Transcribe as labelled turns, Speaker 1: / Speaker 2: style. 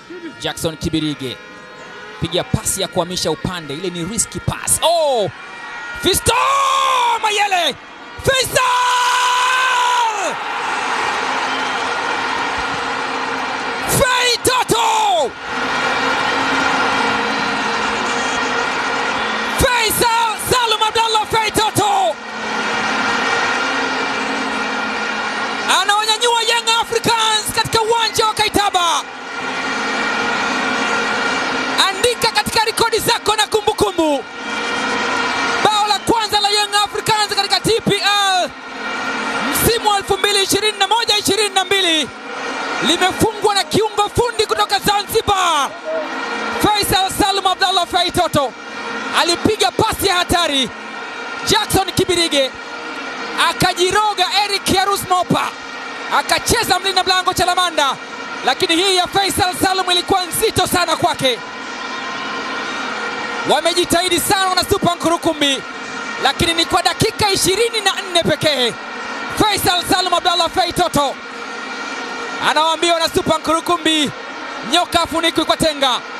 Speaker 1: Jackson Kibirige piga pasi ya kuhamisha upande, ile ni risky pass. Oh! Fisto Mayele! Faisal! Fei Toto! Faisal Salum Abdallah Fei Toto anawanyanyua Young Africans katika uwanja wa Kaitaba. Andika katika rekodi zako na kumbukumbu, bao la kwanza la Young Africans katika TPL msimu wa 2021-2022 limefungwa na kiungo fundi kutoka Zanzibar, Faisal Salum Abdallah Fei Toto alipiga pasi ya hatari. Jackson Kibirige akajiroga Eric Yarus Mopa akacheza mlinda mlango Chalamanda, lakini hii ya Faisal Salum ilikuwa nzito sana kwake. Wamejitahidi sana wana Super Nkurukumbi, lakini ni kwa dakika ishirini na nne pekee. Faisal Salum Abdallah Fei Toto anawaambia wana Super Nkurukumbi, nyoka afunikwi kwa tenga.